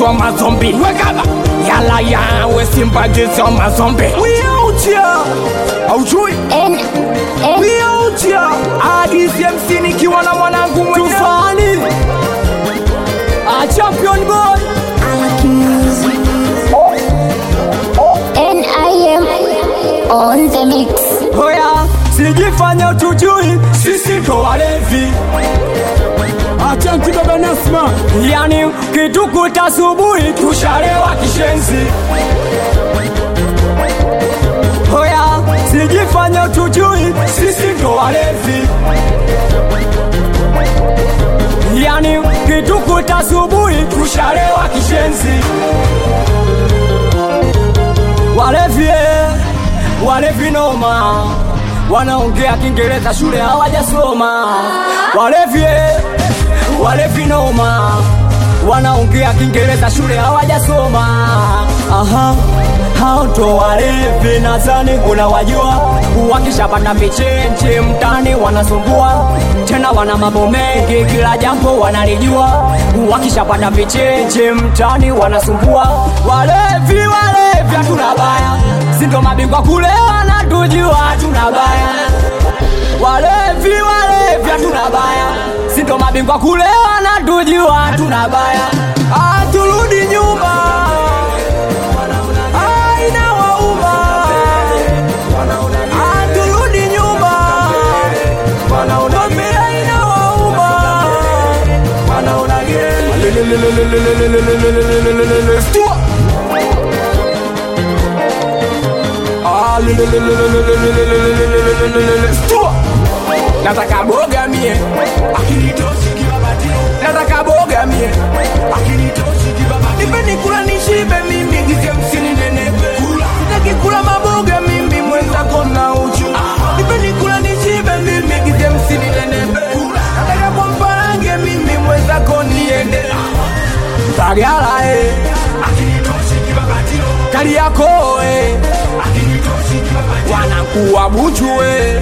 jizo mazombi wekaba yala yawe simba jizo mazombi wiautia aujui N N wiautia adisi hamsini kiwa na mwanangu mwenyewe tufani a champion boy N I M on the mix. hoya sijifanya utujui sisi ndo walevi Achanti baba Nasma, yani kitukuta asubuhi tushalewa kishenzi hoya sijifanya utujui sisi ndo walevi yani kitukuta asubuhi tushalewa kishenzi walevi eh, walevi noma wanaongea kiingereza shule hawajasoma walevi eh, walevi noma wanaongea kiingereza shule hawajasoma aha hao ndo walevi nadhani unawajua wakishapanda michenche mtani wanasumbua tena wana mambo mengi kila jambo wanalijua wakishapanda michenche mtani wanasumbua walevi walevi hatuna baya sindo mabingwa kulewa na tujua hatuna baya walevi walevi hatuna baya sindo mabingwa kulewa na tujua hatuna baya Ah, turudi nyuma Ah, inawauma Ah, turudi nyuma Mwambie inawauma Stua. Ah, Stua. nataka boga mie nataka boga mie nipeni kula nishibe mimi gize msini nenepe sitaki kula maboga mimi mwenzako na uchu nipeni kula nishibe mimi gize msini nenepe nataka kwa mparange mimi mwenzako niende bagala eh. kali yako eh. wanakuwa buchu eh.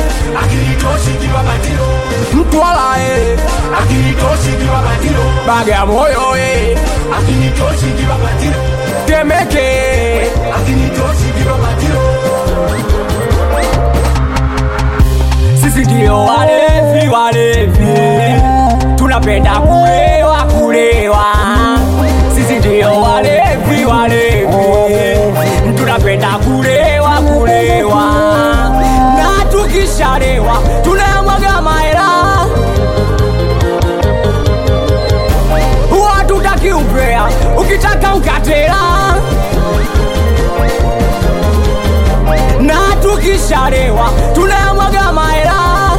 mtwala eh. bagamoyo eh. temeke sisi ndio walevi walevi tunapenda kulewa kulewa sisi ndio walevi walevi tunapenda kulewa kulewa na tukishalewa tunayamwaga mahela watutaki umbea ukitaka ukatela na tukishalewa tunayamwaga mahela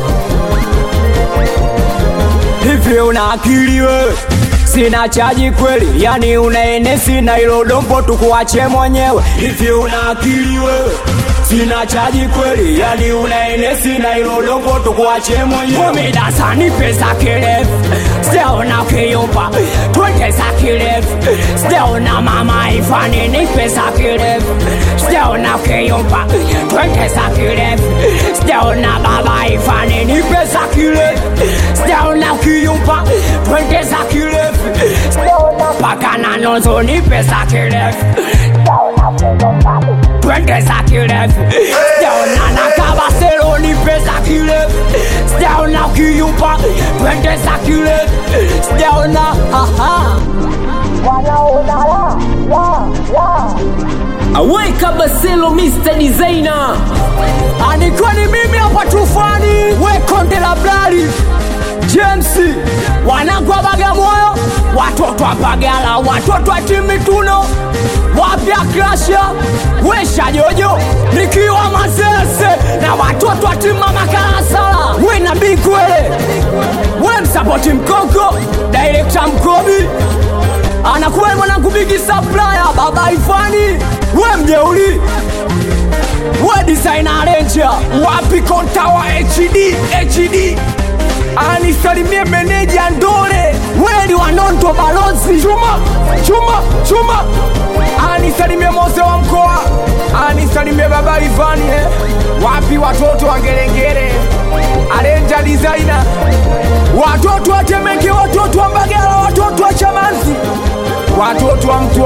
hivi una akili wewe sina chaji kweli yani unaene sina ilo dombo tukuache mwenyewe hivi una akili wewe sina chaji kweli yani unaene sina ilo dombo tukuache mwenyewe umidasani pesa kirefu sijaona ukiyumba twende za kirefu sijaona mama ifanini pesa kirefu sijaona ukiyumba twende za kirefu sijaona baba ifanini pesa kirefu sijaona ukiyumba twende za kirefu sijaona paka na nozo ni pesa kirefu twende za kirefu sijaona na kabaselo ni pesa kirefu sijaona ukiyumba twende za kirefu sijaona aha aweka Baselo Mr Designer, Alikuwa ni mimi hapa tufani, we konde la blali James, wanangu wa Bagamoyo, watoto wa Bagala, watoto wa Timituno, wapya Krasha, we Shajojo, nikiwa Mazese na watoto wa timu Mama Kalasala, we na Bikwele, we msapoti Mkoko, director Mkobi, anakuwa mwanangu Bigi Supplier, baba Ifani, we mjeuli we designer ranger wapi kontawa hd hd anisalimie meneja ndole weli wanondo balozi chuma chuma chuma anisalimie mose wa mkoa anisalimie baba ivani eh. wapi watoto wa ngerengere arenja designer watoto wa temeke watoto wa mbagala watoto wa chamanzi watoto wa mtu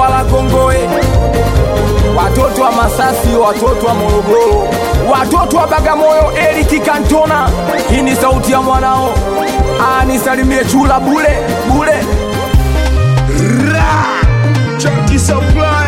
watoto wa Masasi, watoto wa Morogoro, watoto wa Bagamoyo, Eriki Kantona. Hii ni sauti ya mwanao, Ah, nisalimie chula bule bule. Chunky Supply